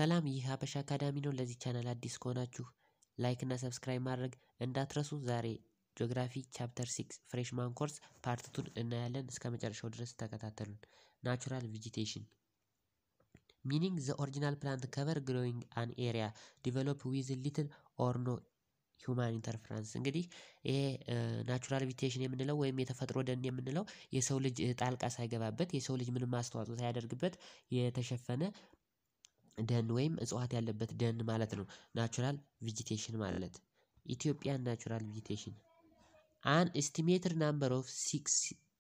ሰላም ይህ ሀበሻ አካዳሚ ነው። ለዚህ ቻናል አዲስ ከሆናችሁ ላይክ እና ሰብስክራይብ ማድረግ እንዳትረሱ። ዛሬ ጂኦግራፊ ቻፕተር ሲክስ ፍሬሽማን ኮርስ ፓርት ቱን እናያለን። እስከ መጨረሻው ድረስ ተከታተሉን። ናቹራል ቬጂቴሽን ሚኒንግ ዘ ኦሪጂናል ፕላንት ከቨር ግሮዊንግ አን ኤሪያ ዲቨሎፕ ዊዝ ሊትል ኦር ኖ ሂውማን ኢንተርፍራንስ። እንግዲህ ይሄ ናቹራል ቬጂቴሽን የምንለው ወይም የተፈጥሮ ደን የምንለው የሰው ልጅ ጣልቃ ሳይገባበት የሰው ልጅ ምንም አስተዋጽኦ ሳያደርግበት የተሸፈነ ደን ወይም እጽዋት ያለበት ደን ማለት ነው። ናቹራል ቬጂቴሽን ማለት ኢትዮጵያን ናቹራል ቬጂቴሽን አን ኤስቲሜትድ ናምበር ኦፍ ሲክስ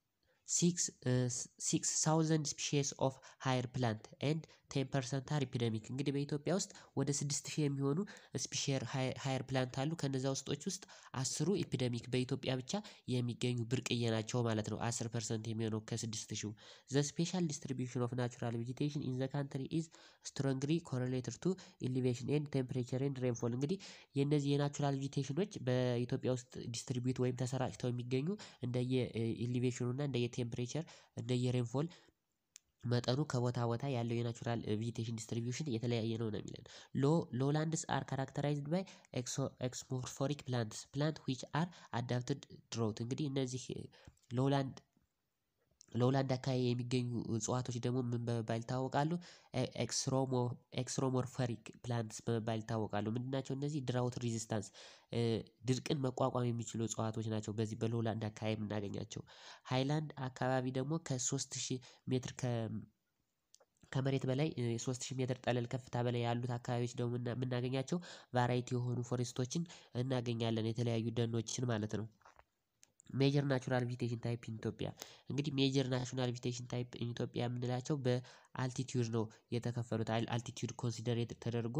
ሲክስ ሳውዘንድ ስፒሺስ ኦፍ ሃየር ፕላንት ኤንድ ቴን ፐርሰንት አር ኢፒደሚክ። እንግዲህ በኢትዮጵያ ውስጥ ወደ ስድስት ሺህ የሚሆኑ ስፒሼር ሃየር ፕላንት አሉ። ከነዛ ውስጦች ውስጥ አስሩ ኢፒደሚክ በኢትዮጵያ ብቻ የሚገኙ ብርቅዬ ናቸው ማለት ነው። አስር ፐርሰንት የሚሆነው ከስድስት ሺው ዘ ስፔሻል ዲስትሪቢዩሽን ኦፍ ናቹራል ቬጂቴሽን ኢን ዘ ካንትሪ ኢዝ ስትሮንግሊ ኮሬሌትድ ቱ ኢሊቬሽን ኤንድ ቴምፕሬቸር ኤንድ ሬንፎል። እንግዲህ የእነዚህ የናቹራል ቬጂቴሽኖች በኢትዮጵያ ውስጥ ዲስትሪቢዩት ወይም ተሰራጭተው የሚገኙ እንደየ ኢሊቬሽኑ እና እንደየ ቴምፕሬቸር እንደየ ሬንፎል መጠኑ ከቦታ ቦታ ያለው የናቹራል ቬጂቴሽን ዲስትሪቢዩሽን የተለያየ ነው ነው የሚለን። ሎ ሎላንድስ አር ካራክተራይዝድ ባይ ኤክስሞርፎሪክ ፕላንትስ ፕላንት ዊች አር አዳፕትድ ድሮት። እንግዲህ እነዚህ ሎላንድ ሎላንድ አካባቢ የሚገኙ እጽዋቶች ደግሞ ምን በመባል ይታወቃሉ? ኤክስሮሞርፈሪክ ፕላንትስ በመባል ይታወቃሉ። ምንድን ናቸው እነዚህ? ድራውት ሪዚስታንስ ድርቅን መቋቋም የሚችሉ እጽዋቶች ናቸው። በዚህ በሎላንድ አካባቢ የምናገኛቸው። ሃይላንድ አካባቢ ደግሞ ከሶስት ሺህ ሜትር ከመሬት በላይ ሶስት ሺህ ሜትር ጠለል ከፍታ በላይ ያሉት አካባቢዎች ደግሞ የምናገኛቸው ቫራይቲ የሆኑ ፎሬስቶችን እናገኛለን የተለያዩ ደኖችን ማለት ነው። ሜጀር ናቹራል ቬጂቴሽን ታይፕ ኢን ኢትዮጵያ እንግዲህ ሜጀር ናቹራል ቬጂቴሽን ታይፕ ኢን ኢትዮጵያ የምንላቸው በአልቲቲዩድ ነው የተከፈሉት አልቲቲዩድ ኮንሲደር ተደርጎ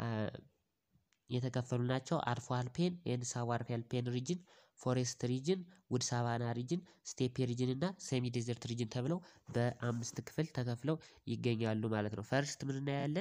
የተከፈሉ ናቸው። አርፎ አልፔን ኤንድ ሳብ አልፔን ሪጅን፣ ፎሬስት ሪጅን፣ ውድ ሳቫና ሪጅን፣ ስቴፕ ሪጅን እና ሴሚ ዴዘርት ሪጅን ተብለው በአምስት ክፍል ተከፍለው ይገኛሉ ማለት ነው። ፈርስት ምን እናያለን?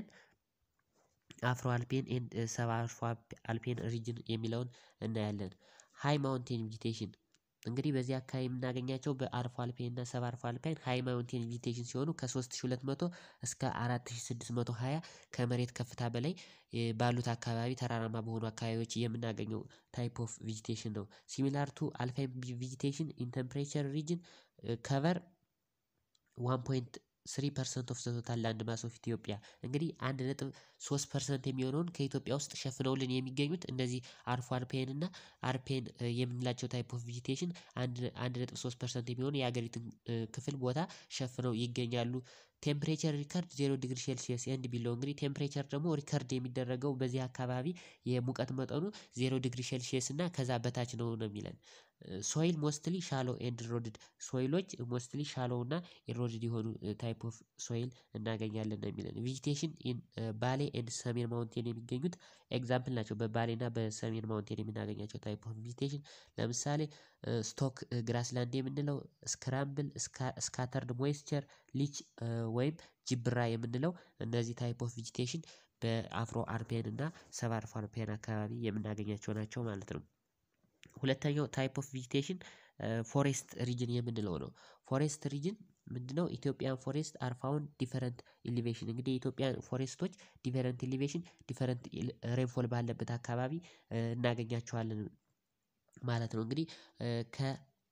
አፍሮ አልፔን ኤንድ ሰብ አፍሮ አልፔን ሪጅን የሚለውን እናያለን። ሃይ ማውንቴን ቬጂቴሽን እንግዲህ በዚህ አካባቢ የምናገኛቸው በአርፎ አልፔን እና ሰብ አርፎ አልፔን ሃይ ማውንቴን ቬጂቴሽን ሲሆኑ ከ3200 እስከ 4620 ከመሬት ከፍታ በላይ ባሉት አካባቢ ተራራማ በሆኑ አካባቢዎች የምናገኘው ታይፕ ኦፍ ቬጂቴሽን ነው። ሲሚላር ቱ አልፓይን ቬጂቴሽን ኢን ቴምፕሬቸር ሪጅን ከቨር ዋን ፖይንት ስሪ ፐርሰንት ኦፍ ዘ ቶታል ላንድ ማስ ኦፍ ኢትዮጵያ እንግዲህ አንድ ነጥብ ሶስት ፐርሰንት የሚሆነውን ከኢትዮጵያ ውስጥ ሸፍነውልን የሚገኙት እነዚህ አርፎ አልፔን እና አርፔን የምንላቸው ታይፕ ኦፍ ቬጂቴሽን አንድ ነጥብ ሶስት ፐርሰንት የሚሆኑ የሀገሪቱን ክፍል ቦታ ሸፍነው ይገኛሉ። ቴምፕሬቸር ሪከርድ ዜሮ ዲግሪ ሴልሲየስ ኤንድ ቢለው እንግዲህ ቴምፕሬቸር ደግሞ ሪከርድ የሚደረገው በዚህ አካባቢ የሙቀት መጠኑ ዜሮ ዲግሪ ሴልሲየስ እና ከዛ በታች ነው ነው የሚለን። ሶይል ሞስትሊ ሻሎ ኤንድ ኢሮድድ ሶይሎች ሞስትሊ ሻሎ እና ኢሮድድ የሆኑ ታይፕ ኦፍ ሶይል እናገኛለን ነው የሚለን። ቬጂቴሽን ኢን ባሌ ኤንድ ሰሜን ማውንቴን የሚገኙት ኤግዛምፕል ናቸው። በባሌ እና በሰሜን ማውንቴን የምናገኛቸው ታይፕ ኦፍ ቬጂቴሽን ለምሳሌ ስቶክ ግራስላንድ የምንለው ስክራምብል ስካተርድ ሞይስቸር ሊች ወይም ጅብራ የምንለው እነዚህ ታይፕ ኦፍ ቬጂቴሽን በአፍሮ አልፔን እና ሰብ አፍሮ አልፔን አካባቢ የምናገኛቸው ናቸው ማለት ነው። ሁለተኛው ታይፕ ኦፍ ቬጂቴሽን ፎሬስት ሪጅን የምንለው ነው። ፎሬስት ሪጅን ምንድነው? ኢትዮጵያን ፎሬስት አር ፋውንድ ዲፈረንት ኢሊቬሽን እንግዲህ የኢትዮጵያን ፎሬስቶች ዲፈረንት ኢሊቬሽን ዲፈረንት ሬንፎል ባለበት አካባቢ እናገኛቸዋለን ማለት ነው። እንግዲህ ከ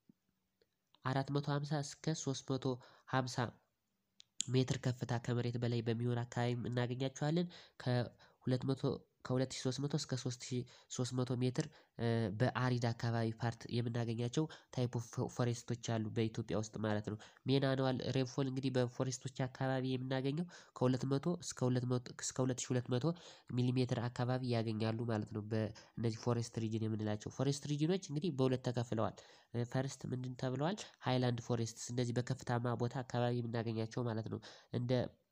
አራት መቶ ሃምሳ እስከ ሶስት መቶ ሃምሳ ሜትር ከፍታ ከመሬት በላይ በሚሆን አካባቢ እናገኛቸዋለን። ከሁለት መቶ ከሁለት ሺህ ሶስት መቶ እስከ ሶስት ሺህ ሶስት መቶ ሜትር በአሪድ አካባቢ ፓርት የምናገኛቸው ታይፕ ኦፍ ፎሬስቶች አሉ በኢትዮጵያ ውስጥ ማለት ነው። ሜን አኑዋል ሬንፎል እንግዲህ በፎሬስቶች አካባቢ የምናገኘው ከሁለት መቶ እስከ ሁለት መቶ እስከ ሁለት ሺህ ሁለት መቶ ሚሊሜትር አካባቢ ያገኛሉ ማለት ነው። በእነዚህ ፎሬስት ሪጅን የምንላቸው ፎሬስት ሪጅኖች እንግዲህ በሁለት ተከፍለዋል። ፈርስት ምንድን ተብለዋል? ሃይላንድ ፎሬስትስ እነዚህ በከፍታማ ቦታ አካባቢ የምናገኛቸው ማለት ነው። እንደ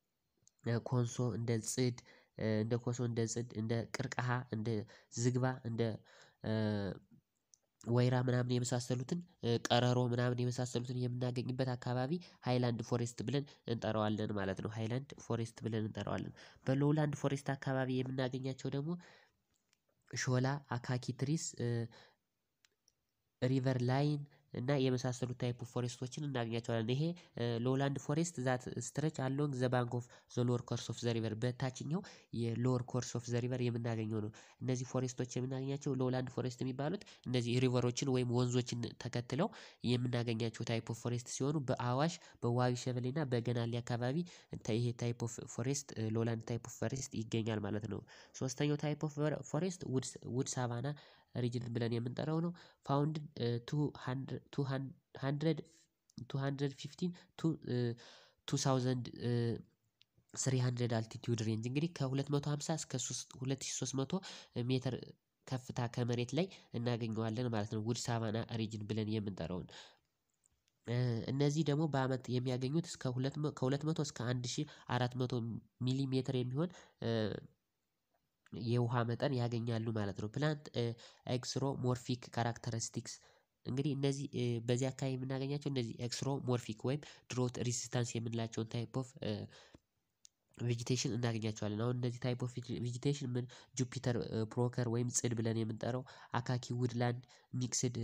ኮንሶ እንደ ጽድ እንደ ኮሶ እንደ ጽድ እንደ ቅርቀሃ እንደ ዝግባ እንደ ወይራ ምናምን የመሳሰሉትን ቀረሮ ምናምን የመሳሰሉትን የምናገኝበት አካባቢ ሃይላንድ ፎሬስት ብለን እንጠራዋለን ማለት ነው። ሃይላንድ ፎሬስት ብለን እንጠራዋለን። በሎውላንድ ፎሬስት አካባቢ የምናገኛቸው ደግሞ ሾላ አካኪ ትሪስ ሪቨር ላይን እና የመሳሰሉት ታይፕ ኦፍ ፎሬስቶችን እናገኛቸዋለን። ይሄ ሎላንድ ፎሬስት ዛት ስትረች አሎንግ ዘ ባንክ ኦፍ ዘ ሎወር ኮርስ ኦፍ ዘ ሪቨር በታችኛው የሎወር ኮርስ ኦፍ ዘ ሪቨር የምናገኘው ነው። እነዚህ ፎሬስቶች የምናገኛቸው ሎላንድ ፎሬስት የሚባሉት እነዚህ ሪቨሮችን ወይም ወንዞችን ተከትለው የምናገኛቸው ታይፕ ኦፍ ፎሬስት ሲሆኑ በአዋሽ በዋቢ ሸበሌ እና በገናሌ አካባቢ ይሄ ታይፕ ኦፍ ፎሬስት ሎላንድ ታይፕ ኦፍ ፎሬስት ይገኛል ማለት ነው። ሶስተኛው ታይፕ ኦፍ ፎሬስት ውድ ሳቫና ሪጅን ብለን የምንጠራው ነው። ፋውንድ ቱ ሀንድረድ ቱ ሀንድረድ ፊፍቲን ቱ ቱ ሳውዘንድ ስሪ ሀንድረድ አልቲቲዩድ ሬንጅ እንግዲህ ከሁለት መቶ ሃምሳ እስከ ሁለት ሺህ ሶስት መቶ ሜትር ከፍታ ከመሬት ላይ እናገኘዋለን ማለት ነው። ውድ ሳቫና ሪጅን ብለን የምንጠራውን እነዚህ ደግሞ በአመት የሚያገኙት እስከ ሁለት ከሁለት መቶ እስከ አንድ ሺህ አራት መቶ ሚሊሜትር የሚሆን የውሃ መጠን ያገኛሉ ማለት ነው። ፕላንት ኤክስሮ ሞርፊክ ካራክተሪስቲክስ እንግዲህ እነዚህ በዚህ አካባቢ የምናገኛቸው እነዚህ ኤክስሮ ሞርፊክ ወይም ድሮት ሬዚስታንስ የምንላቸውን ታይፕ ኦፍ ቬጂቴሽን እናገኛቸዋለን። አሁን እነዚህ ታይፕ ኦፍ ቬጂቴሽን ምን ጁፒተር ፕሮከር ወይም ጽድ ብለን የምንጠራው አካኪ ውድላንድ ሚክስድ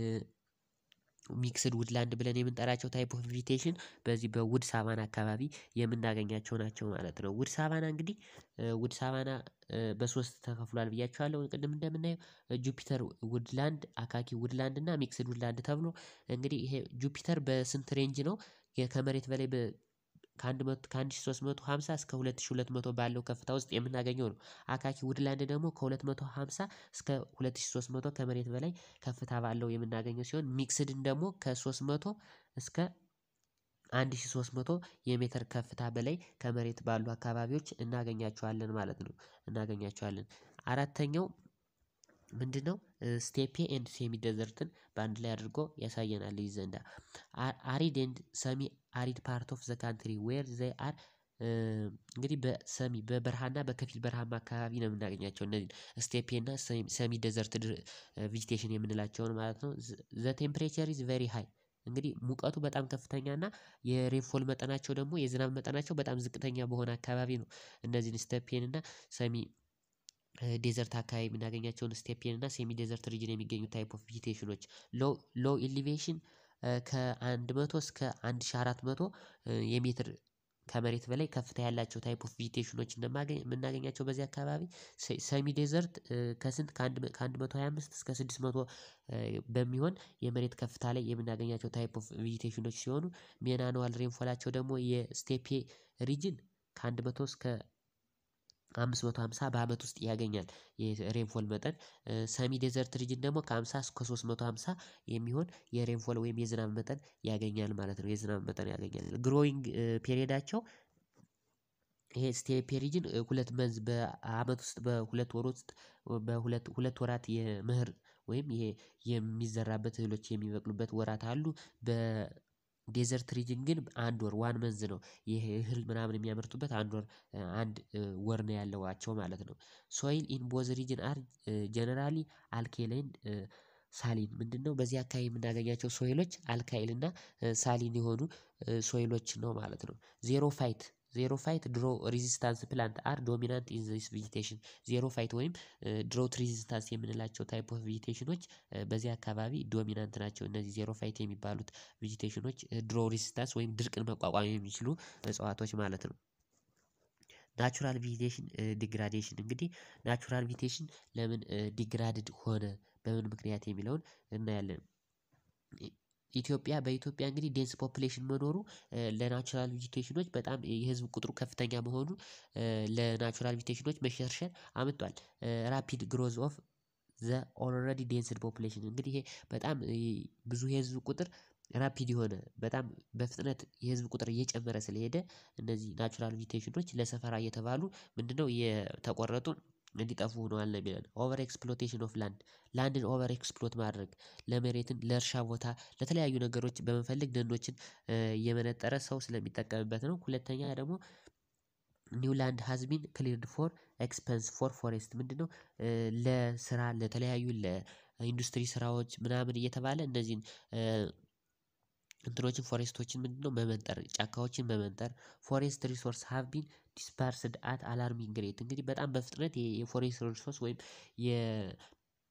ሚክስድ ውድላንድ ብለን የምንጠራቸው ታይፕ ኦፍ ቬጂቴሽን በዚህ በውድ ሳቫና አካባቢ የምናገኛቸው ናቸው ማለት ነው። ውድ ሳቫና እንግዲህ ውድ ሳቫና በሶስት ተከፍሏል ብያችኋለሁ ቅድም እንደምናየው ጁፒተር ውድላንድ አካኪ ውድላንድ እና ሚክስድ ውድላንድ ተብሎ እንግዲህ ይሄ ጁፒተር በስንት ሬንጅ ነው? ከመሬት በላይ ከአንድ ከአንድ ሺህ ሶስት መቶ ሃምሳ እስከ ሁለት ሺህ ሁለት መቶ ባለው ከፍታ ውስጥ የምናገኘው ነው። አካኪ ውድላንድ ደግሞ ከሁለት መቶ ሃምሳ እስከ ሁለት ሺህ ሶስት መቶ ከመሬት በላይ ከፍታ ባለው የምናገኘው ሲሆን ሚክስድን ደግሞ ከሶስት መቶ እስከ አንድ ሺህ ሶስት መቶ የሜትር ከፍታ በላይ ከመሬት ባሉ አካባቢዎች እናገኛቸዋለን ማለት ነው። እናገኛቸዋለን አራተኛው ምንድነው? ስቴፔ ኤንድ ሴሚ ደዘርትን በአንድ ላይ አድርጎ ያሳየናል እዚህ ዘንዳ አሪድ ኤንድ ሰሚ አሪድ ፓርት ኦፍ ዘ ካንትሪ ዌር ዘይ አር እንግዲህ በሰሚ በበረሃና በከፊል በረሃማ አካባቢ ነው የምናገኛቸው እነዚህን ስቴፔ እና ሰሚ ደዘርት ቬጂቴሽን የምንላቸውን ማለት ነው። ዘ ቴምፕሬቸር ኢዝ ቬሪ ሃይ እንግዲህ ሙቀቱ በጣም ከፍተኛ እና የሬንፎል መጠናቸው ደግሞ የዝናብ መጠናቸው በጣም ዝቅተኛ በሆነ አካባቢ ነው። እነዚህን ስቴፔን እና ሰሚ ዴዘርት አካባቢ የምናገኛቸውን ስቴፔን እና ሴሚ ዴዘርት ሪጅን የሚገኙ ታይፕ ኦፍ ቬጂቴሽኖች ሎ ሎ ኢሊቬሽን ከአንድ መቶ እስከ አንድ ሺህ አራት መቶ የሜትር ከመሬት በላይ ከፍታ ያላቸው ታይፕ ኦፍ ቬጂቴሽኖች የምናገኛቸው በዚህ አካባቢ ሰሚ ዴዘርት ከስንት ከአንድ ከአንድ መቶ ሃያ አምስት እስከ ስድስት መቶ በሚሆን የመሬት ከፍታ ላይ የምናገኛቸው ታይፕ ኦፍ ቬጂቴሽኖች ሲሆኑ ሜን አኑዋል ሬንፎላቸው ደግሞ የስቴፔ ሪጅን ከአንድ መቶ እስከ አምስት መቶ ሃምሳ በአመት ውስጥ ያገኛል። የሬንፎል መጠን ሰሚ ዴዘርት ሪጅን ደግሞ ከሃምሳ እስከ ሶስት መቶ ሃምሳ የሚሆን የሬንፎል ወይም የዝናብ መጠን ያገኛል ማለት ነው። የዝናብ መጠን ያገኛል ግሮዊንግ ፔሪየዳቸው ይሄ ስቴፔ ሪጅን ሁለት መንዝ በአመት ውስጥ በሁለት ወር ውስጥ በሁለት ሁለት ወራት የመኸር ወይም ይሄ የሚዘራበት እህሎች የሚበቅሉበት ወራት አሉ። በዴዘርት ሪጅን ግን አንድ ወር ዋን መንዝ ነው ይሄ እህል ምናምን የሚያመርቱበት አንድ ወር አንድ ወር ነው ያላቸው ማለት ነው። ሶይል ኢን ቦዝ ሪጅን አር ጀነራሊ አልኬላይን ሳሊን ምንድነው? በዚህ አካባቢ የምናገኛቸው ሶይሎች አልካይል እና ሳሊን የሆኑ ሶይሎች ነው ማለት ነው። ዜሮ ፋይት ዜሮ ፋይት ድሮ ሬዚስታንስ ፕላንት አር ዶሚናንት ኢን ዚስ ቬጂቴሽን ዜሮ ፋይት ወይም ድሮት ሬዚስታንስ የምንላቸው ታይፕ ኦፍ ቬጂቴሽኖች በዚህ አካባቢ ዶሚናንት ናቸው። እነዚህ ዜሮ ፋይት የሚባሉት ቬጂቴሽኖች ድሮ ሬዚስታንስ ወይም ድርቅን መቋቋም የሚችሉ እጽዋቶች ማለት ነው። ናቹራል ቬጂቴሽን ዲግራዴሽን እንግዲህ ናቹራል ቬጂቴሽን ለምን ዲግራድድ ሆነ በምን ምክንያት የሚለውን እናያለን። ኢትዮጵያ በኢትዮጵያ እንግዲህ ዴንስ ፖፑሌሽን መኖሩ ለናቹራል ቬጂቴሽኖች በጣም የህዝብ ቁጥሩ ከፍተኛ መሆኑ ለናቹራል ቬጂቴሽኖች መሸርሸር አምጥቷል። ራፒድ ግሮዝ ኦፍ ዘ ኦልሬዲ ዴንስድ ፖፑሌሽን እንግዲህ ይሄ በጣም ብዙ የህዝብ ቁጥር ራፒድ የሆነ በጣም በፍጥነት የህዝብ ቁጥር እየጨመረ ስለሄደ እነዚህ ናቹራል ቬጂቴሽኖች ለሰፈራ እየተባሉ ምንድነው የተቆረጡ እንዲጠፉ ሆነዋል ነው የሚለን ኦቨር ኤክስፕሎቴሽን ኦፍ ላንድ ላንድን ኦቨር ኤክስፕሎት ማድረግ ለመሬትን ለእርሻ ቦታ ለተለያዩ ነገሮች በመፈለግ ደኖችን እየመነጠረ ሰው ስለሚጠቀምበት ነው። ሁለተኛ ደግሞ ኒው ላንድ ሃዝ ቢን ክሊርድ ፎር ኤክስፐንስ ፎር ፎሬስት ምንድነው? ለስራ ለተለያዩ ለኢንዱስትሪ ስራዎች ምናምን እየተባለ እነዚህን እንትኖችን ፎሬስቶችን ምንድነው መመንጠር ጫካዎችን መመንጠር ፎሬስት ሪሶርስ ሃቭ ቢን ዲስፐርስድ አት አላርሚንግ ሬት እንግዲህ በጣም በፍጥነት የፎሬስት ሪሶርስ ወይም የ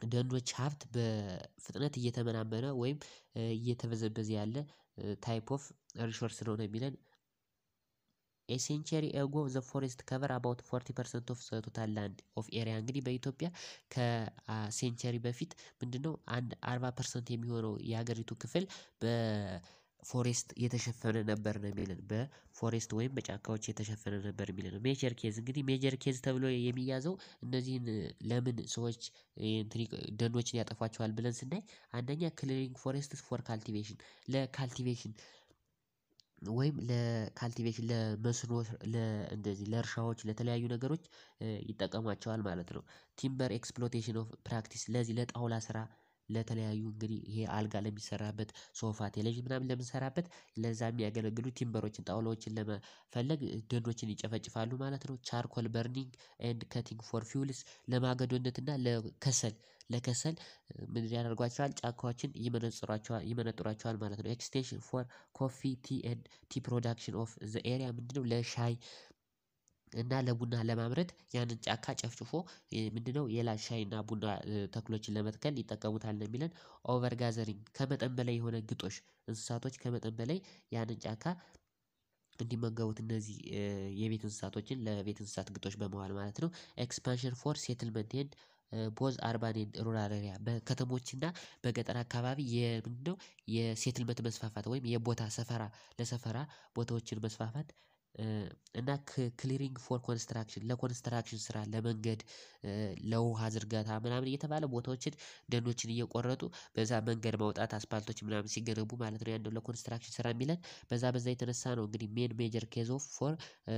ደኖች ሀብት በፍጥነት እየተመናመነ ወይም እየተበዘበዘ ያለ ታይፕ ኦፍ ሪሶርስ ነው ነው የሚለን። ኤ ሴንቸሪ ኤጎ ዘ ፎሬስት ከቨር አባውት ፎርቲ ፐርሰንት ኦፍ ዘ ቶታል ላንድ ኦፍ ኤሪያ እንግዲህ በኢትዮጵያ ከሴንቸሪ በፊት ምንድነው አንድ አርባ ፐርሰንት የሚሆነው የሀገሪቱ ክፍል በፎሬስት የተሸፈነ ነበር ነው የሚለን በፎሬስት ወይም በጫካዎች የተሸፈነ ነበር የሚለን ሜጀር ኬዝ እንግዲህ ሜጀር ኬዝ ተብሎ የሚያዘው እነዚህን ለምን ሰዎች ደኖችን ያጠፏቸዋል ብለን ስናይ አንደኛ ክሊሪንግ ፎሬስትስ ፎር ካልቲቬሽን ለካልቲቬሽን ወይም ለካልቲቬሽን ለመስኖ ለ እንደዚህ ለእርሻዎች ለተለያዩ ነገሮች ይጠቀሟቸዋል ማለት ነው። ቲምበር ኤክስፕሎቴሽን ኦፍ ፕራክቲስ ለዚህ ለጣውላ ስራ ለተለያዩ እንግዲህ ይሄ አልጋ ለሚሰራበት ሶፋ ቴሌቪዥን ምናምን ለምንሰራበት ለዛ የሚያገለግሉ ቲምበሮችን ጣውላዎችን ለመፈለግ ደኖችን ይጨፈጭፋሉ ማለት ነው። ቻርኮል በርኒንግ ኤንድ ከቲንግ ፎር ፊውልስ ለማገዶነት እና ለከሰል ለከሰል ምን ያደርጓቸዋል ጫካዎችን ይመነጽሯቸዋል ይመነጥሯቸዋል ማለት ነው። ኤክስቴንሽን ፎር ኮፊ ቲ ኤንድ ቲ ፕሮዳክሽን ኦፍ ዘ ኤሪያ ምንድነው? ለሻይ እና ለቡና ለማምረት ያንን ጫካ ጨፍጭፎ ምንድነው ሌላ ሻይና ቡና ተክሎችን ለመትከል ይጠቀሙታል ነው የሚለን። ኦቨር ጋዘሪንግ ከመጠን በላይ የሆነ ግጦሽ እንስሳቶች ከመጠን በላይ ያንን ጫካ እንዲመገቡት እነዚህ የቤት እንስሳቶችን ለቤት እንስሳት ግጦሽ በመዋል ማለት ነው። ኤክስፓንሽን ፎር ሴትልመንት ኤንድ ቦዝ አርባን ኤንድ ሩራል ኤሪያ በከተሞች እና በገጠር አካባቢ የምንድነው የሴትልመንት መስፋፋት ወይም የቦታ ሰፈራ ለሰፈራ ቦታዎችን መስፋፋት። እና ክሊሪንግ ፎር ኮንስትራክሽን ለኮንስትራክሽን ስራ ለመንገድ ለውሃ ዝርጋታ ምናምን እየተባለ ቦታዎችን ደኖችን እየቆረጡ በዛ መንገድ ማውጣት አስፓልቶች ምናምን ሲገነቡ ማለት ነው። ያንን ለኮንስትራክሽን ስራ የሚለን በዛ በዛ የተነሳ ነው እንግዲህ ሜን ሜጀር ኬዝ ኦፍ ፎር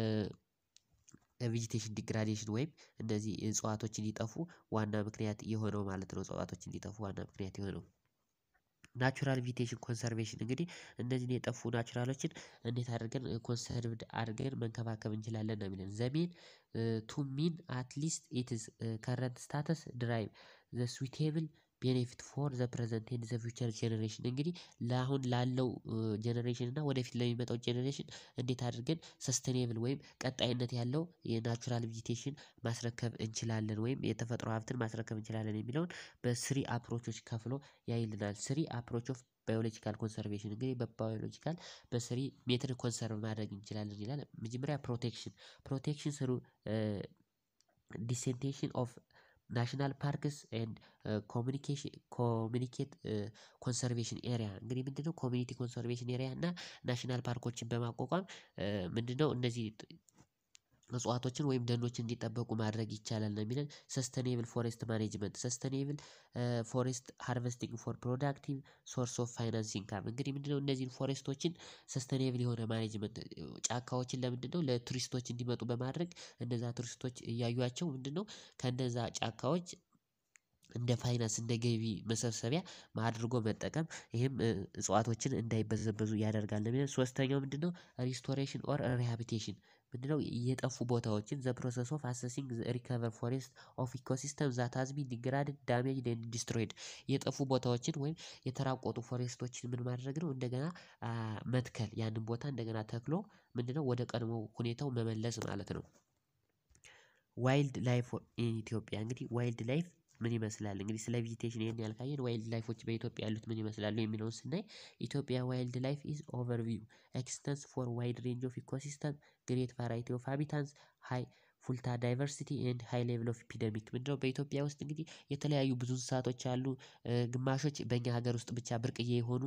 ቬጂቴሽን ዲግራዴሽን ወይም እንደዚህ እጽዋቶች እንዲጠፉ ዋና ምክንያት የሆነው ማለት ነው። እጽዋቶች እንዲጠፉ ዋና ምክንያት የሆነው ናቹራል ቪቴሽን ኮንሰርቬሽን እንግዲህ እነዚህን የጠፉ ናቹራሎችን እንዴት አድርገን ኮንሰርቭድ አድርገን መንከባከብ እንችላለን ነው የሚለን። ዘ ሜን ቱ ሚን አት ሊስት ኢት ኢዝ ከረንት ስታተስ ድራይቭ ዘ ስዊቴብል ቤኔፊት ፎር ዘ ፕረዘንት ኤንድ ዘ ፊውቸር ጀነሬሽን እንግዲህ ለአሁን ላለው ጀነሬሽን እና ወደፊት ለሚመጣው ጀነሬሽን እንዴት አድርገን ሰስተኔብል ወይም ቀጣይነት ያለው የናቹራል ቬጂቴሽን ማስረከብ እንችላለን ወይም የተፈጥሮ ሀብትን ማስረከብ እንችላለን የሚለውን በስሪ አፕሮቾች ከፍሎ ያይልናል። ስሪ አፕሮች ኦፍ ባዮሎጂካል ኮንሰርቬሽን እንግዲህ በባዮሎጂካል በስሪ ሜትድ ኮንሰርቭ ማድረግ እንችላለን ይላል። መጀመሪያ ፕሮቴክሽን ፕሮቴክሽን ስሩ ዲሴንቴሽን ኦፍ ናሽናል ፓርክስ ኤንድ ኮሚኒኬሽን ኮሚኒኬት ኮንሰርቬሽን ኤሪያ እንግዲህ ምንድነው ኮሚኒቲ ኮንሰርቬሽን ኤሪያ እና ናሽናል ፓርኮችን በማቋቋም ምንድነው እነዚህ እጽዋቶችን ወይም ደኖችን እንዲጠበቁ ማድረግ ይቻላል ነው የሚለን። ሰስተኔብል ፎሬስት ማኔጅመንት ሰስተኔብል ፎሬስት ሃርቨስቲንግ ፎር ፕሮዳክቲቭ ሶርስ ኦፍ ፋይናንስ ኢንካም እንግዲህ ምንድነው እነዚህን ፎሬስቶችን ሰስተኔብል የሆነ ማኔጅመንት ጫካዎችን ለምንድነው ለቱሪስቶች እንዲመጡ በማድረግ እነዛ ቱሪስቶች እያዩዋቸው ምንድነው ከእነዛ ጫካዎች እንደ ፋይናንስ እንደ ገቢ መሰብሰቢያ አድርጎ መጠቀም ይሄም እጽዋቶችን እንዳይበዘበዙ ያደርጋል ነው የሚለን። ሶስተኛው ምንድነው? ሪስቶሬሽን ኦር ሪሃቢቴሽን ምንድነው የጠፉ ቦታዎችን ዘ ፕሮሰስ ኦፍ አሰሲንግ ሪከቨር ፎሬስት ኦፍ ኢኮሲስተም ዛት ሃዝ ቢን ዲግራድድ ዳሜጅድ ኤንድ ዲስትሮይድ የጠፉ ቦታዎችን ወይም የተራቆቱ ፎሬስቶችን ምን ማድረግ ነው እንደገና መትከል ያንን ቦታ እንደገና ተክሎ ምንድነው ወደ ቀድሞ ሁኔታው መመለስ ማለት ነው። ዋይልድ ላይፍ ኢን ኢትዮጵያ እንግዲህ ዋይልድ ላይፍ ምን ይመስላል እንግዲህ ስለ ቬጂቴሽን ይሄን ያህል ካየን ዋይልድ ላይፎች በኢትዮጵያ ያሉት ምን ይመስላሉ የሚለውን ስናይ ኢትዮጵያ ዋይልድ ላይፍ ኢዝ ኦቨርቪው ኤክስተንስ ፎር ዋይድ ሬንጅ ኦፍ ኢኮሲስተም ግሬት ቫራይቲ ኦፍ ሃቢታትስ ሃይ ፉልታ ዳይቨርሲቲ ኤንድ ሃይ ሌቭል ኦፍ ኢፒደሚክ ምንድነው? በኢትዮጵያ ውስጥ እንግዲህ የተለያዩ ብዙ እንስሳቶች አሉ። ግማሾች በእኛ ሀገር ውስጥ ብቻ ብርቅዬ የሆኑ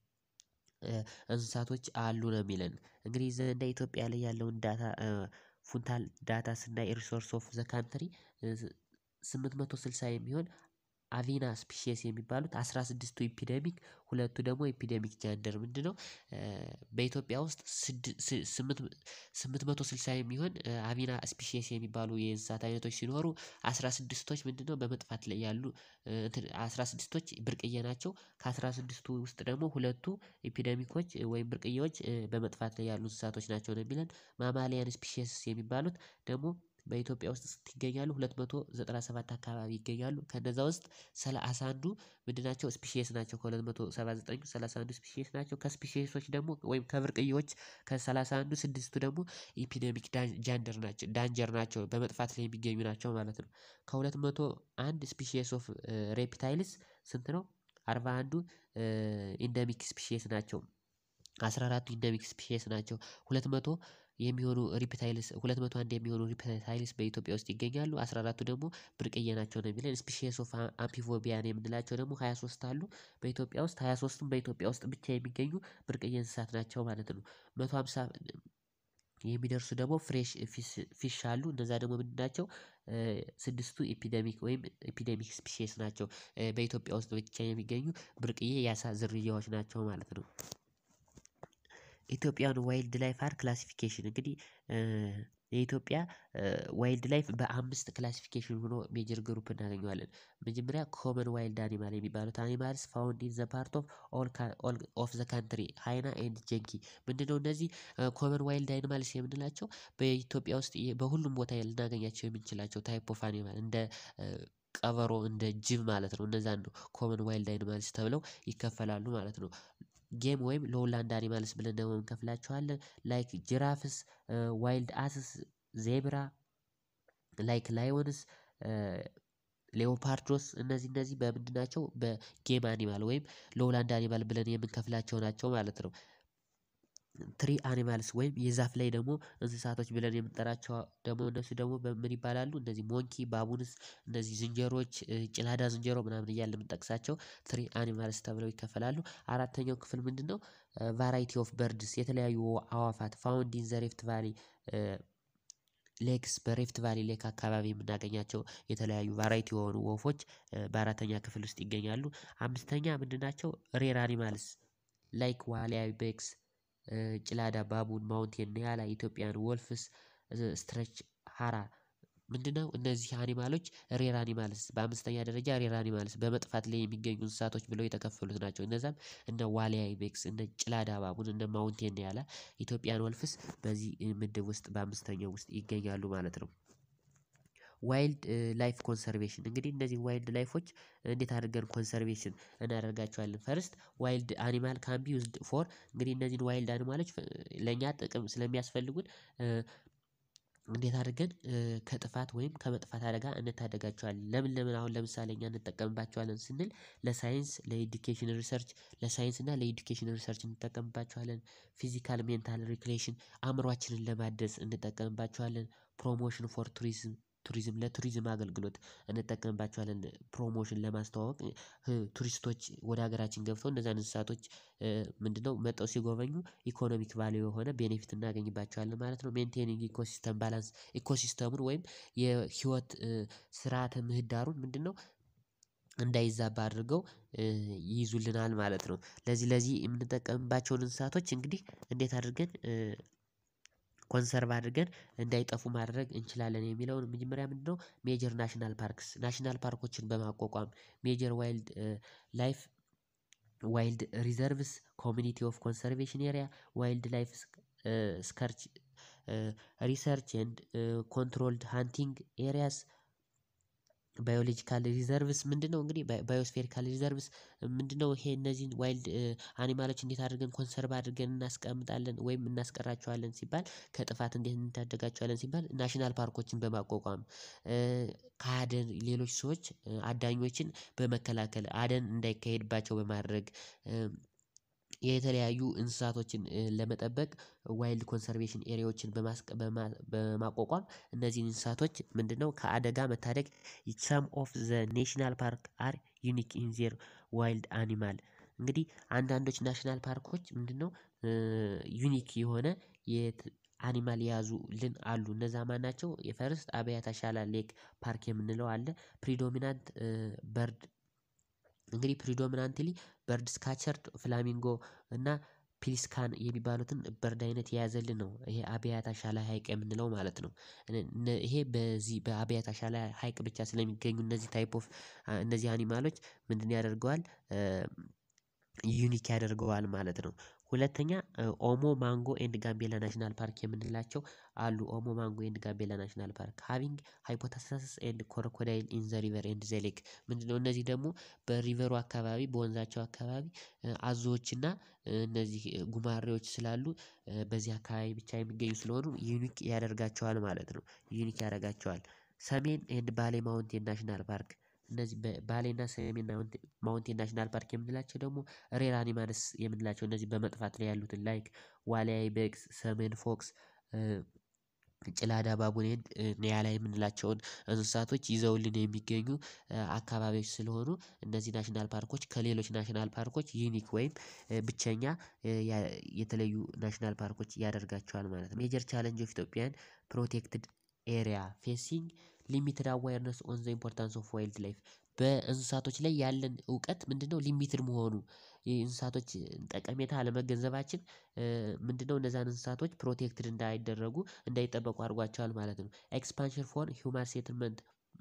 እንስሳቶች አሉ ነው የሚለን። እንግዲህ እንደ ኢትዮጵያ ላይ ያለውን ዳታ ፉንታል ዳታ ስናይ ሪሶርስ ኦፍ ዘ ካንትሪ ስምንት መቶ ስልሳ የሚሆን አቪና ስፒሺየስ የሚባሉት አስራ ስድስቱ ኢፒደሚክ ሁለቱ ደግሞ ኤፒደሚክ ጀንደር ምንድነው? በኢትዮጵያ ውስጥ ስምንት መቶ ስልሳ የሚሆን አቪና ስፒሺየስ የሚባሉ የእንስሳት አይነቶች ሲኖሩ አስራ ስድስቶች ምንድነው በመጥፋት ላይ ያሉ አስራ ስድስቶች ብርቅዬ ናቸው። ከአስራ ስድስቱ ውስጥ ደግሞ ሁለቱ ኢፒደሚኮች ወይም ብርቅዬዎች በመጥፋት ላይ ያሉ እንስሳቶች ናቸው ነው የሚለን። ማማሊያን ስፒሺየስ የሚባሉት ደግሞ በኢትዮጵያ ውስጥ ስንት ይገኛሉ ሁለት መቶ ዘጠና ሰባት አካባቢ ይገኛሉ ከነዛ ውስጥ ሰላሳ አንዱ ምንድን ናቸው ስፒሺየስ ናቸው ከሁለት መቶ ሰባ ዘጠኙ ሰላሳ አንዱ ስፒሺየስ ናቸው ከስፒሺየሶች ደግሞ ወይም ከብርቅዬዎች ከሰላሳ አንዱ ስድስቱ ደግሞ ኢፒዴሚክ ጃንደር ናቸው ዳንጀር ናቸው በመጥፋት ላይ የሚገኙ ናቸው ማለት ነው። ከሁለት መቶ አንድ ስፒሺየስ ኦፍ ሬፒታይልስ ስንት ነው? አርባ አንዱ ኢንደሚክ ስፒሺየስ ናቸው። አስራ አራቱ ኢንደሚክ ስፒሺየስ ናቸው ሁለት መቶ የሚሆኑ ሪፕታይልስ ሁለት መቶ አንድ የሚሆኑ ሪፕታይልስ በኢትዮጵያ ውስጥ ይገኛሉ አስራ አራቱ ደግሞ ብርቅዬ ናቸው ነው የሚለን ስፒሺየስ ኦፍ አምፊፎቢያን የምንላቸው ደግሞ ሃያ ሶስት አሉ በኢትዮጵያ ውስጥ ሃያ ሶስቱም በኢትዮጵያ ውስጥ ብቻ የሚገኙ ብርቅዬ እንስሳት ናቸው ማለት ነው። መቶ ሃምሳ የሚደርሱ ደግሞ ፍሬሽ ፊሽ አሉ እነዛ ደግሞ ምንድን ናቸው? ስድስቱ ኢፒደሚክ ወይም ኢፒደሚክ ስፒሺየስ ናቸው በኢትዮጵያ ውስጥ ብቻ የሚገኙ ብርቅዬ የአሳ ዝርያዎች ናቸው ማለት ነው። ኢትዮጵያን ዋይልድ ላይፍ አር ክላሲፊኬሽን እንግዲህ የኢትዮጵያ ዋይልድ ላይፍ በአምስት ክላሲፊኬሽን ሆኖ ሜጀር ግሩፕ እናገኘዋለን መጀመሪያ ኮመን ዋይልድ አኒማል የሚባሉት አኒማልስ ፋውንድ ኢን ዘ ፓርት ኦፍ ኦል ኦፍ ዘ ካንትሪ ሃይና ኤንድ ጀንኪ ምንድነው እነዚህ ኮመን ዋይልድ አኒማልስ የምንላቸው በኢትዮጵያ ውስጥ በሁሉም ቦታ ልናገኛቸው የምንችላቸው ታይፕ ኦፍ አኒማል እንደ ቀበሮ እንደ ጅብ ማለት ነው እነዛን ነው ኮመን ዋይልድ አኒማልስ ተብለው ይከፈላሉ ማለት ነው። ጌም ወይም ሎውላንድ አኒማልስ ብለን ደግሞ እንከፍላቸዋለን ላይክ ጅራፍስ ዋይልድ አስስ ዜብራ ላይክ ላዮንስ ሌኦፓርዶስ እነዚህ እነዚህ በምንድን ናቸው በጌም አኒማል ወይም ሎውላንድ አኒማል ብለን የምንከፍላቸው ናቸው ማለት ነው። ትሪ አኒማልስ ወይም የዛፍ ላይ ደግሞ እንስሳቶች ብለን የምንጠራቸው ደግሞ እነሱ ደግሞ በምን ይባላሉ እነዚህ ሞንኪ ባቡንስ እነዚህ ዝንጀሮዎች ጭላዳ ዝንጀሮ ምናምን እያልን የምንጠቅሳቸው ትሪ አኒማልስ ተብለው ይከፈላሉ። አራተኛው ክፍል ምንድነው? ቫራይቲ ኦፍ በርድስ የተለያዩ አዋፋት ፋውንድ ኢን ዘ ሬፍት ቫሊ ሌክስ በሬፍት ቫሊ ሌክ አካባቢ የምናገኛቸው የተለያዩ ቫራይቲ የሆኑ ወፎች በአራተኛ ክፍል ውስጥ ይገኛሉ። አምስተኛ ምንድን ናቸው? ሬር አኒማልስ ላይክ ዋሊያ ቤክስ ጭላዳ ባቡን ማውንቴን ኒያላ ኢትዮጵያን ወልፍስ ስትሬች ሃራ ምንድነው እነዚህ አኒማሎች ሬር አኒማልስ በአምስተኛ ደረጃ ሬር አኒማልስ በመጥፋት ላይ የሚገኙ እንስሳቶች ብለው የተከፈሉት ናቸው እነዛም እነ ዋሊያ አይቤክስ እነ ጭላዳ ባቡን እነ ማውንቴን ኒያላ ኢትዮጵያን ወልፍስ በዚህ ምድብ ውስጥ በአምስተኛው ውስጥ ይገኛሉ ማለት ነው። ዋይልድ ላይፍ ኮንሰርቬሽን እንግዲህ እነዚህ ዋይልድ ላይፎች እንዴት አድርገን ኮንሰርቬሽን እናደርጋቸዋለን? ፈርስት ዋይልድ አኒማል ካን ቢ ዩዝድ ፎር እንግዲህ እነዚህን ዋይልድ አኒማሎች ለእኛ ጥቅም ስለሚያስፈልጉን እንዴት አድርገን ከጥፋት ወይም ከመጥፋት አደጋ እንታደጋቸዋለን? ለምን ለምን አሁን ለምሳሌ እኛ እንጠቀምባቸዋለን ስንል ለሳይንስ ለኤዱኬሽን ሪሰርች ለሳይንስ እና ለኤዱኬሽን ሪሰርች እንጠቀምባቸዋለን። ፊዚካል ሜንታል ሪክሬሽን አእምሮአችንን ለማደስ እንጠቀምባቸዋለን። ፕሮሞሽን ፎር ቱሪዝም ቱሪዝም ለቱሪዝም አገልግሎት እንጠቀምባቸዋለን ፕሮሞሽን ለማስተዋወቅ ቱሪስቶች ወደ ሀገራችን ገብተው እነዛን እንስሳቶች ምንድነው መጥተው ሲጎበኙ ኢኮኖሚክ ቫልዩ የሆነ ቤኔፊት እናገኝባቸዋለን ማለት ነው። ሜንቴኒንግ ኢኮሲስተም ባላንስ ኢኮሲስተሙን ወይም የህይወት ስርዓተ ምህዳሩን ምንድነው እንዳይዛባ አድርገው ይይዙልናል ማለት ነው። ለዚህ ለዚህ የምንጠቀምባቸውን እንስሳቶች እንግዲህ እንዴት አድርገን ኮንሰርቭ አድርገን እንዳይጠፉ ማድረግ እንችላለን የሚለውን መጀመሪያ ምንድነው? ሜጀር ናሽናል ፓርክስ ናሽናል ፓርኮችን በማቋቋም ሜጀር ዋይልድ ላይፍ ዋይልድ ሪዘርቭስ ኮሚኒቲ ኦፍ ኮንሰርቬሽን ኤሪያ ዋይልድ ላይፍ ስከርች ሪሰርች ኤንድ ኮንትሮልድ ሃንቲንግ ኤሪያስ ባዮሎጂካል ሪዘርቭስ ምንድነው? እንግዲህ ባዮስፌሪካል ሪዘርቭስ ምንድነው? ይሄ እነዚህን ዋይልድ አኒማሎች እንዴት አድርገን ኮንሰርቭ አድርገን እናስቀምጣለን ወይም እናስቀራቸዋለን ሲባል ከጥፋት እንዴት እንታደጋቸዋለን ሲባል ናሽናል ፓርኮችን በማቋቋም ከአደን ሌሎች ሰዎች አዳኞችን በመከላከል አደን እንዳይካሄድባቸው በማድረግ የተለያዩ እንስሳቶችን ለመጠበቅ ዋይልድ ኮንሰርቬሽን ኤሪያዎችን በማቋቋም እነዚህን እንስሳቶች ምንድነው ከአደጋ መታደግ ሰም ኦፍ ዘ ኔሽናል ፓርክ አር ዩኒክ ኢን ዜር ዋይልድ አኒማል እንግዲህ አንዳንዶች ናሽናል ፓርኮች ምንድነው? ዩኒክ የሆነ የአኒማል የያዙልን አሉ እነዛ ማን ናቸው? የፈርስት አብያታ ሻላ ሌክ ፓርክ የምንለው አለ ፕሪዶሚናንት በርድ እንግዲህ ፕሪዶሚናንትሊ በርድ ስካቸርድ ፍላሚንጎ እና ፒሊስካን የሚባሉትን በርድ አይነት የያዘልን ነው ይሄ አብያታ ሻላ ሀይቅ የምንለው ማለት ነው። ይሄ በዚህ በአብያታ ሻላ ሀይቅ ብቻ ስለሚገኙ እነዚህ ታይፕ ኦፍ እነዚህ አኒማሎች ምንድነው ያደርገዋል? ዩኒክ ያደርገዋል ማለት ነው። ሁለተኛ ኦሞ ማንጎ ኤንድ ጋምቤላ ናሽናል ፓርክ የምንላቸው አሉ ኦሞ ማንጎ ኤንድ ጋምቤላ ናሽናል ፓርክ ሃቪንግ ሃይፖታሲስ ኤንድ ኮሮኮዳይል ኢን ዘ ሪቨር ኤንድ ዘ ሌክ ምንድነው እነዚህ ደግሞ በሪቨሩ አካባቢ በወንዛቸው አካባቢ አዞዎችና እነዚህ ጉማሬዎች ስላሉ በዚህ አካባቢ ብቻ የሚገኙ ስለሆኑ ዩኒክ ያደርጋቸዋል ማለት ነው ዩኒክ ያደርጋቸዋል። ሰሜን ኤንድ ባሌ ማውንቴን ናሽናል ፓርክ እነዚህ ባሌና ሰሜን ማውንቴን ናሽናል ፓርክ የምንላቸው ደግሞ ሬር አኒማልስ የምንላቸው እነዚህ በመጥፋት ላይ ያሉትን ላይክ ዋልያ አይቤክስ ሰሜን ፎክስ ጭላዳ ባቡን ኤንድ ኒያላ የምንላቸውን እንስሳቶች ይዘውልን የሚገኙ አካባቢዎች ስለሆኑ እነዚህ ናሽናል ፓርኮች ከሌሎች ናሽናል ፓርኮች ዩኒክ ወይም ብቸኛ የተለዩ ናሽናል ፓርኮች ያደርጋቸዋል ማለት ነው። ሜጀር ቻሌንጅ ኦፍ ኢትዮጵያን ፕሮቴክትድ ኤሪያ ፌሲንግ ሊሚትድ አዋርነስ ኦን ዘ ኢምፖርታንስ ኦፍ ዋይልድ ላይፍ በእንስሳቶች ላይ ያለን እውቀት ምንድነው ሊሚትድ መሆኑ የእንስሳቶች ጠቀሜታ አለመገንዘባችን ምንድነው እነዛን እንስሳቶች ፕሮቴክትድ እንዳይደረጉ እንዳይጠበቁ አድርጓቸዋል ማለት ነው። ኤክስፓንሽን ፎር ሂውማን ሴትልመንት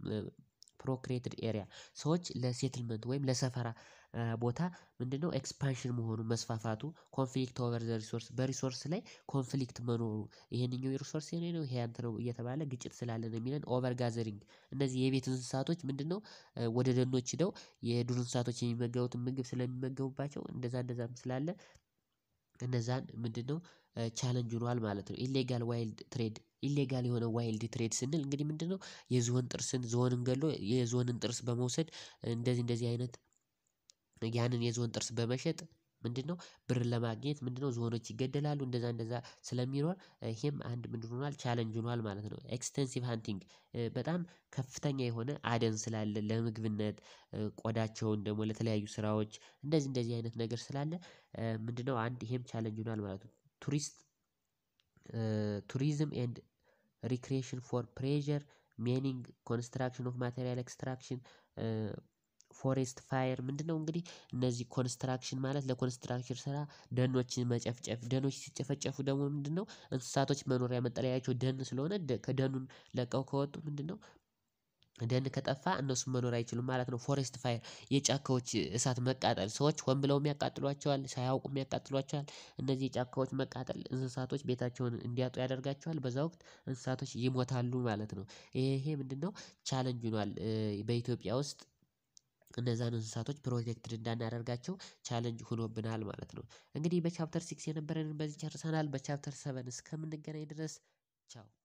ፕሮክሬትድ ኤሪያ ሰዎች ለሴትልመንት ወይም ለሰፈራ ቦታ ምንድነው ኤክስፓንሽን መሆኑ መስፋፋቱ ኮንፍሊክት ኦቨር ዘ ሪሶርስ በሪሶርስ ላይ ኮንፍሊክት መኖሩ ይሄንኛው የሪሶርስ የኔ ነው ይሄ ያንተ ነው እየተባለ ግጭት ስላለ ነው የሚለን ኦቨር ጋዘሪንግ እነዚህ የቤት እንስሳቶች ምንድነው ወደ ደኖች ሄደው የዱር እንስሳቶች የሚመገቡትን ምግብ ስለሚመገቡባቸው እንደዛ እንደዛም ስላለ እነዛን ምንድነው ቻሌንጅ ሆኗል ማለት ነው። ኢሌጋል ዋይልድ ትሬድ ኢሌጋል የሆነ ዋይልድ ትሬድ ስንል እንግዲህ ምንድነው የዝሆን ጥርስን ዝሆንን ገድሎ የዝሆንን ጥርስ በመውሰድ እንደዚህ እንደዚህ አይነት ያንን የዝሆን ጥርስ በመሸጥ ምንድነው ብር ለማግኘት ምንድነው ዝሆኖች ይገደላሉ እንደዛ እንደዛ ስለሚኖር ይሄም አንድ ምንድን ሆኗል ቻሌንጅ ሆኗል ማለት ነው። ኤክስተንሲቭ ሃንቲንግ በጣም ከፍተኛ የሆነ አደን ስላለ ለምግብነት ቆዳቸውን ደግሞ ለተለያዩ ስራዎች እንደዚህ እንደዚህ አይነት ነገር ስላለ ምንድነው አንድ ይሄም ቻሌንጅ ሆኗል ማለት ነው። ቱሪስት ቱሪዝም ኤንድ ሪክሬሽን ፎር ፕሬዠር ሜኒንግ ኮንስትራክሽን ኦፍ ማቴሪያል ኤክስትራክሽን ፎሬስት ፋየር ምንድነው እንግዲህ እነዚህ ኮንስትራክሽን ማለት ለኮንስትራክሽን ስራ ደኖችን መጨፍጨፍ ደኖች ሲጨፈጨፉ ደግሞ ምንድነው እንስሳቶች መኖሪያ መጠለያቸው ደን ስለሆነ ከደኑን ለቀው ከወጡ ምንድነው ደን ከጠፋ እነሱም መኖር አይችሉም ማለት ነው። ፎሬስት ፋየር የጫካዎች እሳት መቃጠል ሰዎች ሆን ብለውም ያቃጥሏቸዋል ሳያውቁም ያቃጥሏቸዋል እነዚህ የጫካዎች መቃጠል እንስሳቶች ቤታቸውን እንዲያጡ ያደርጋቸዋል በዛ ወቅት እንስሳቶች ይሞታሉ ማለት ነው። ይሄ ምንድነው ቻሌንጅ ሆኗል በኢትዮጵያ ውስጥ እነዛን እንስሳቶች ፕሮቴክትድ እንዳናደርጋቸው ቻሌንጅ ሆኖብናል ማለት ነው። እንግዲህ በቻፕተር ሲክስ የነበረንን በዚህ ጨርሰናል በቻፕተር ሰቨን እስከምንገናኝ ድረስ ቻው